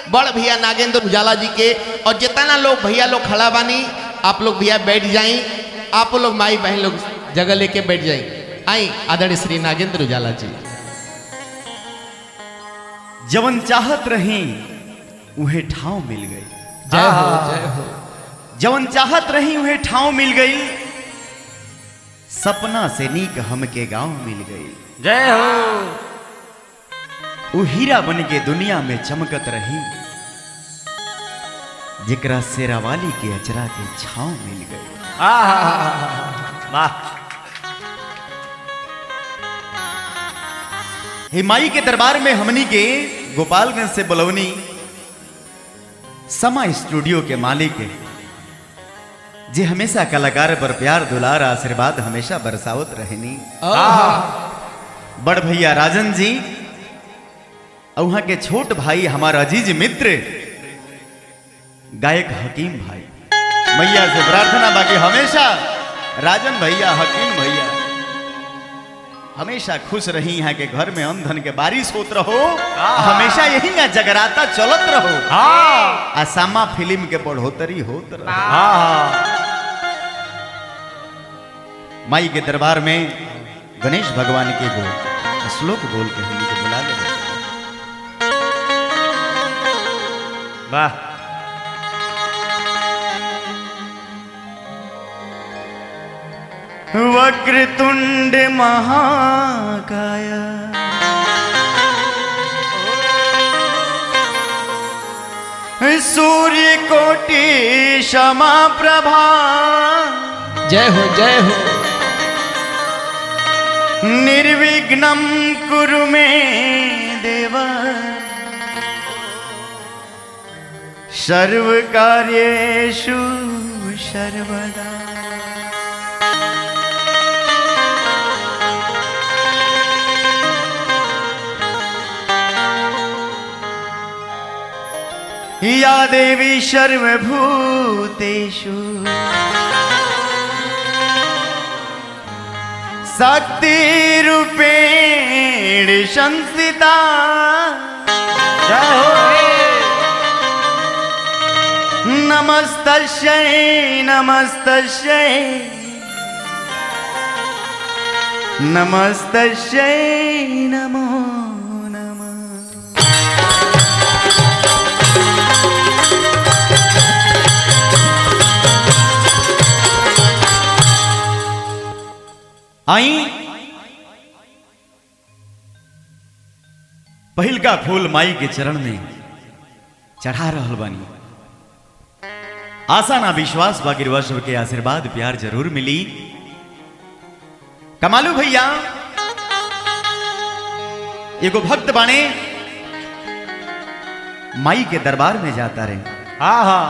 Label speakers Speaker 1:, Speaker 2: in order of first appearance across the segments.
Speaker 1: बड़ भैया नागेंद्र उजाला जी के और जितना लोग भैया लोग खड़ा बानी आप लोग भैया बैठ जाई आप लोग माई बहन लोग जगह लेके बैठ जाई आई आदरणीय श्री नागेंद्र उजाला जी
Speaker 2: जवन चाहत रही उहे ठाव मिल गई
Speaker 1: जय हो जय हो
Speaker 2: जवन चाहत रही उहे ठाव मिल गई सपना से नीक हमके गांव मिल गई
Speaker 3: जय हो
Speaker 2: उ हीरा बन के दुनिया में चमकत रही जेकरा शेरावाली के अचरा के छाव मिल गई
Speaker 3: वाह
Speaker 2: हे माई के दरबार में हमनी के गोपालगंज से बलौनी समा स्टूडियो के मालिक जे हमेशा कलाकार पर प्यार दुलार आशीर्वाद हमेशा बरसावत रहनी बड़ भैया राजन जी और वहां के छोट भाई हमारा अजीज मित्र गायक हकीम भाई मैया से प्रार्थना बाकी हमेशा राजन भैया हकीम भैया हमेशा खुश रही यहाँ के घर में अन्न धन के बारिश होत रहो हमेशा यही यहाँ जगराता चलत रहो
Speaker 3: हाँ
Speaker 2: आ सामा फिल्म के बढ़ोतरी होत रहो
Speaker 3: हाँ
Speaker 2: माई के दरबार में गणेश भगवान के गो श्लोक बोल के हमनी के बुला ले
Speaker 3: वाह
Speaker 2: वक्रतुंड महाकाय सूर्य कोटि क्षमा प्रभा
Speaker 1: जय हो जय हो
Speaker 2: निर्विघ्नं कुरु मे देव सर्वकार्येषु सर्वदा या देवी सर्वभूतेषु शक्तिरूपेण संस्थिता
Speaker 3: जय हो
Speaker 2: नमस्तस्यै नमस्तस्यै नमस्तस्यै नमो नमः आई पहिल का फूल माई के चरण में चढ़ा रहल बानी आशा ना विश्वास बाकी वर्ष के आशीर्वाद प्यार जरूर मिली कमालू भैया एगो भक्त बाणे माई के दरबार में जाता रहे
Speaker 3: हाँ हाँ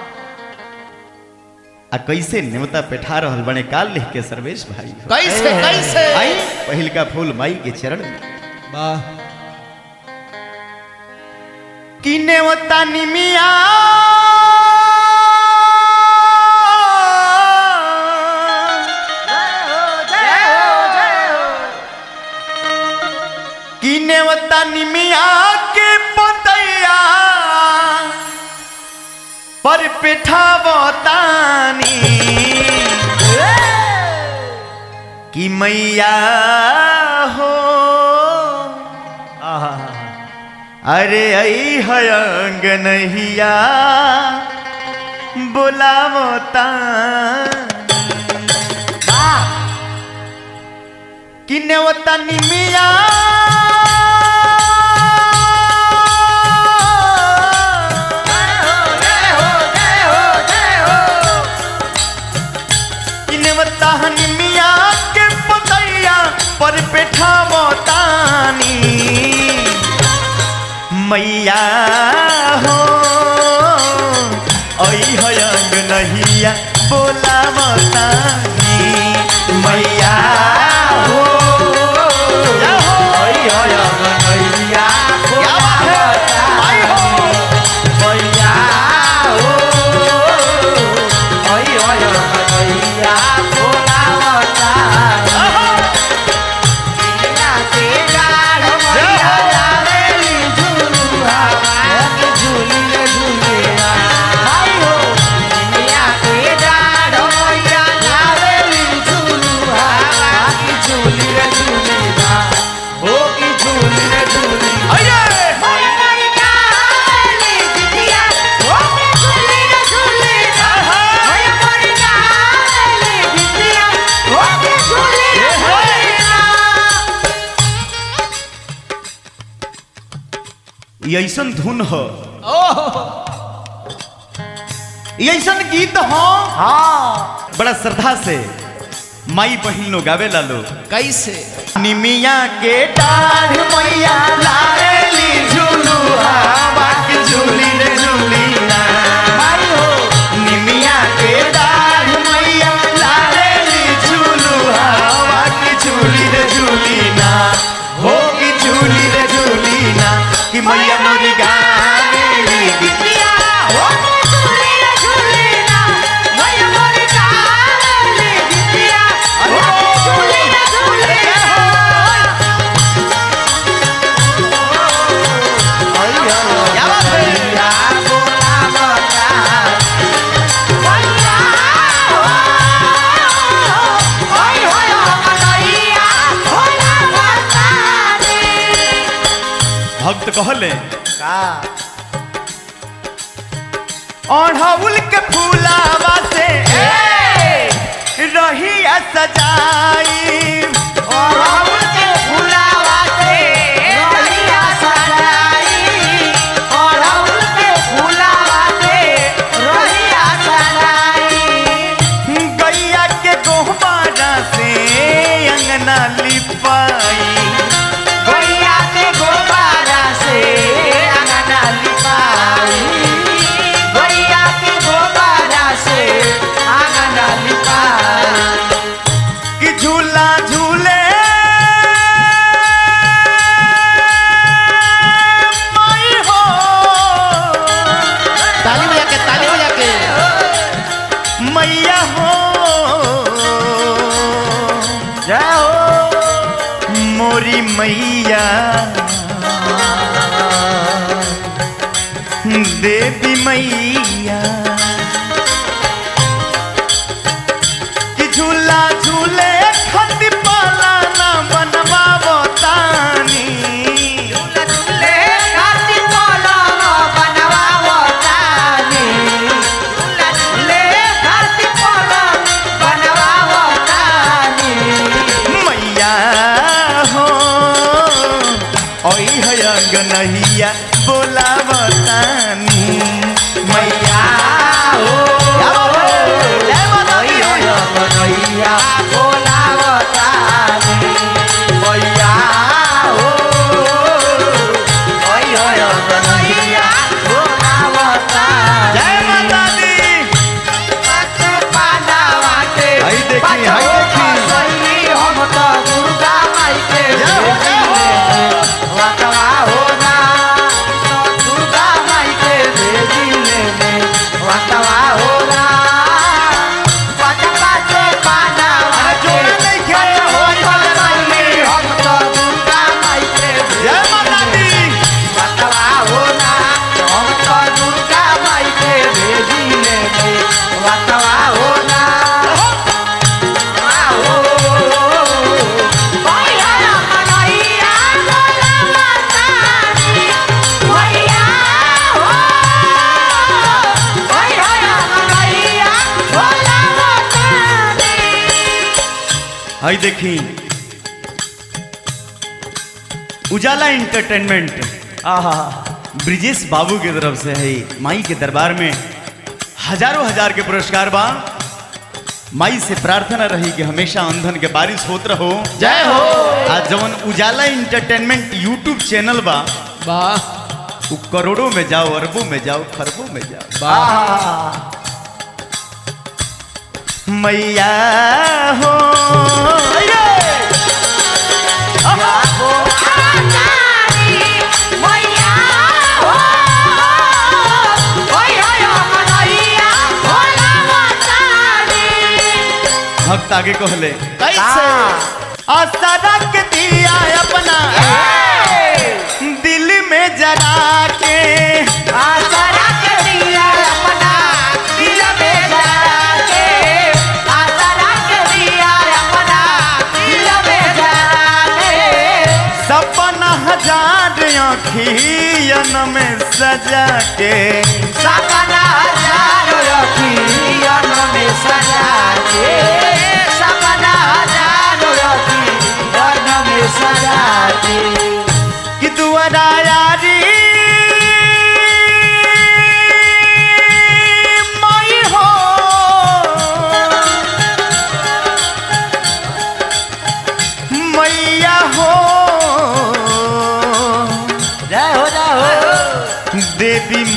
Speaker 2: आ कैसे न्योता पेठा रहल बने काल लिख के सर्वेश भाई
Speaker 1: कैसे कैसे
Speaker 2: आई पहिल का फूल माई के चरण में
Speaker 1: वाह
Speaker 2: कि न्योता निमिया कि न्योता निमिया के पतैया पर पिठावतानी कि मैया हो
Speaker 3: आहा
Speaker 2: अरे आई हयंग नहिया बोलावता कि नेवता निमिया कि नेवता निमिया के पतैया पर पेठावतानी मैया हो ऐ हयंग नहिया बोला मतानी मैया हो ऐ हयंग नहिया बोला मतानी मैया हो ऐ हयंग नहिया बोला मतानी
Speaker 3: जय हो
Speaker 2: ये ऐसन धुन हो ये ऐसन गीत हो
Speaker 3: हाँ
Speaker 2: बड़ा श्रद्धा से माई बहिन लोग गावे ला लोग
Speaker 1: कैसे
Speaker 2: निमिया के डाढ़ मैया लारेली झूलू हवा की झूली रे झूली ना
Speaker 3: भाई हो
Speaker 2: निमिया के डाढ़ मैया लारेली झूलू हवा की झूली रे झूली ना हो की झूली रे झूली ना कि मैया मोरी गावेली
Speaker 3: बिटिया हो झूले रे झूले ना मैया मोरी काली बिटिया हो झूले रे झूले
Speaker 2: क्या बात है
Speaker 3: मैया बोला बता मैया हो ओय होय मैया बोला बता रे
Speaker 2: भक्त कहले
Speaker 3: का
Speaker 2: ओढ़ौल के फूलावा से रही सजाई
Speaker 3: और के फुलावा से रहिया सजाई और के फुलावा से रहिया सजाई
Speaker 2: गैया के गोहबारा से अंगना लिपाई
Speaker 3: गैया के गोबारा से अंगना लिपाई गैया के गोबारा से अंगना लिपाई
Speaker 2: कि झूला झूले माई हो
Speaker 1: ताली बजा के ताली बजा के
Speaker 2: मैया हो
Speaker 3: जय हो
Speaker 2: मोरी मैया देवी मैया कि झूला झूले खति पाला ना बनवावो तानी
Speaker 3: झूले खाती पलंग बनवावो तानी झूला झूले खाती पलंग बनवावो तानी
Speaker 2: मैया हो ओई है अंगनहिया बोलावतानी मैया
Speaker 3: हो
Speaker 2: क्या बात है? जय माता दी।
Speaker 3: मैया बनैया बोलावो तानी मैया हो मैया बनैया बोलावो तानी
Speaker 2: जय माता दी
Speaker 3: हाय
Speaker 2: देखी, हाय देखी।
Speaker 3: हम तो दुर्गा माई के
Speaker 2: जय हो, जय हो।
Speaker 3: वतवा हो ना तो दुर्गा माई के भेजी ले वतवा हो ना वतवा से पाना
Speaker 2: अरे जोड़ा नहीं खेल, हो जाए, जाए।
Speaker 3: हम तो दुर्गा माई के
Speaker 2: जय माता दी
Speaker 3: वतवा हो ना हम तो दुर्गा माई के भेजी ले वतवा हो ना
Speaker 2: हाय देखी उजाला एंटरटेनमेंट
Speaker 3: आहा
Speaker 2: ब्रिजेश बाबू की तरफ से है माई के दरबार में हजारों हजार के पुरस्कार बा माई से प्रार्थना रही कि हमेशा अंधन के बारिश होत रहो
Speaker 1: जय हो
Speaker 2: आज जवन उजाला एंटरटेनमेंट यूट्यूब चैनल बा
Speaker 1: वाह
Speaker 2: वो करोड़ों में जाओ अरबों में जाओ खरबों में जाओ
Speaker 1: वाह
Speaker 3: आहा
Speaker 2: मैया हो भक्त आगे कहले
Speaker 1: कैसे
Speaker 2: आसरा के दिया अपना दिल में जरा के सपना हजार अखियन में सजा के
Speaker 3: सपना हजारों अखियन में सजा के सपना हजारों अखियन में सजा के
Speaker 2: कि दुआरा यारी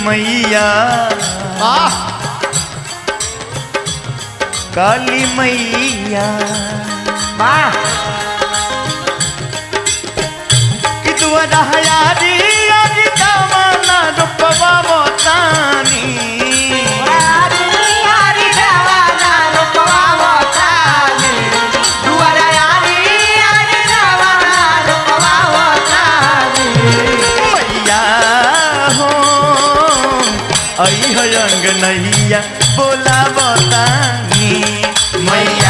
Speaker 2: मैया
Speaker 1: वाह
Speaker 2: काली मैया
Speaker 3: वाह
Speaker 2: कि दुआरा हयारी आज दामना रूपवा मोतानी
Speaker 3: यारी यारी जवाना रूपवा मोतानी दुआरा यारी यारी जवाना रूपवा मोतानी
Speaker 2: मैया हो आई है अंगनैया बोला बतानी मैया